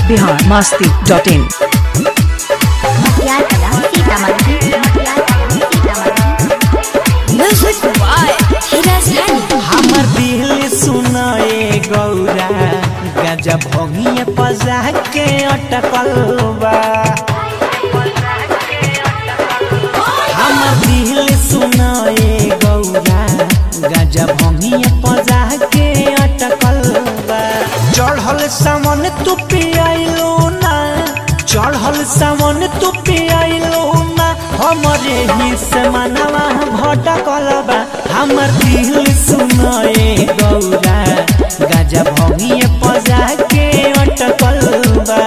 Bihar Masti dot in Matiyar Kala Sitamarhi Matiyar Kala Sitamarhi music by हिराज रानी हमर दिल सुनाए गौरा गजा भोगिए पजा के अटकल बा हमर दिल सुनाए गौरा गजा भोगिए पजा के अटकल बा चढ़ल सामन तू पियाइलो ना चढ़ल सामन तू पियाइलो ना हमरे ही से मनवा भटकल बा हमर दिल सुनाए गौरा गजा भोगिए पजा के अटकल बा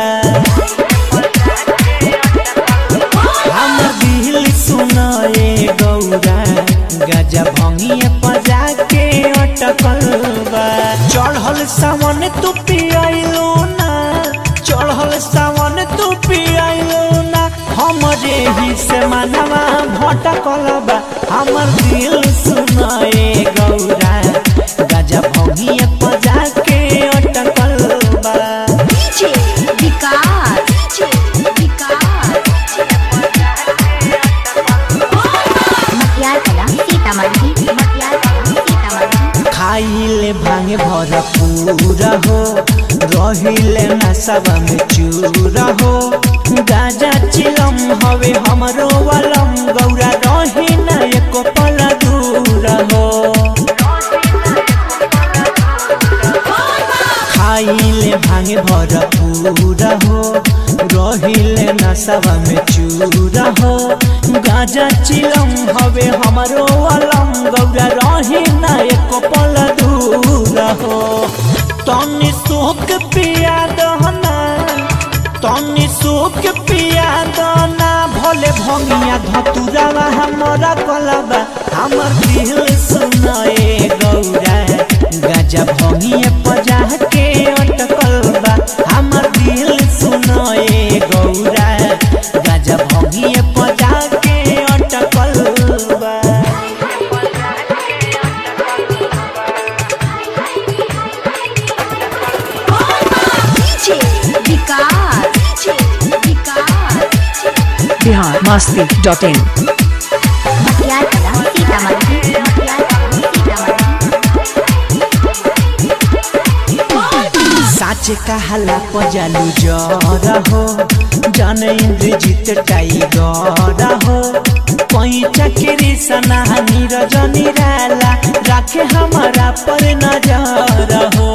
हमर दिल सुनाए गौरा गजा भंगिए पजा के अटकल बा चढ़ल सावन तू पियाइलो ना चढ़ल सावन तू पियाइलो ना हमरे ही से मनवा भटकल बा हमर दिल सुनाए गौरा गजा भंगिए पजा के अटकल बा डीजे विकास डीजे विकास मटियार कला सीतामढ़ी मटियार कला सीतामढ़ी खाइले भांगे भरपूर हो रहिले नशा में चूर हो गाजा चिलम हवे हमरो वलम गौरा रही न एको पल दूर हो खाइले भांगे भरपूर हो रहिले नशा में चूर हो गाजा चिलम हवे हमरो वलम गौरा रही न एको पल दूर हो तनी सोख पिया दहना तनी सोख पिया दना भोले भंगिया धतुरावा हमरा कलबा हमर दिल सुनाए गौरा गजा भंगिया पजा के अटकल बा हमर दिल सुनाए गौरा गजा भंगिया पजा के अटकल बा DJ Vikas DJ Vikas Bihar Masti dot in Matiyar Kala Sitamarhi Matiyar Kala Sitamarhi साच कहला पजालू जर हो जन इंद्रजीत टाइगर हो पैचा के सना नीरज निराला राखे हमारा पर नजर हो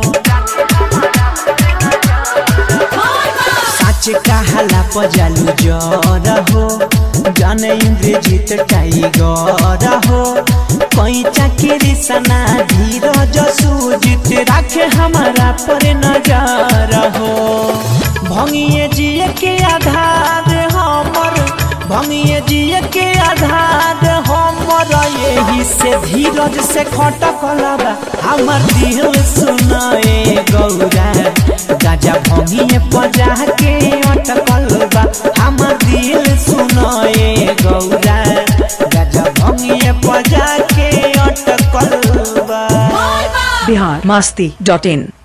साच कहला पजालू जर हो जन इंद्रजीत टाइगर हो पैचा के सना धीरज सुजित राखे हमारा पर नजर हो भंगिए जिए के आधार हमर भंगिए जिए के आधार हमर यही से धीरज से खटकल बा हमर दिल सुनाए गौरा गाजा भंगिए पजा के अटकल बा हमर दिल सुनाए गौरा गाजा भंगिए पजा के अटकल बा बिहार मस्ती डॉट इन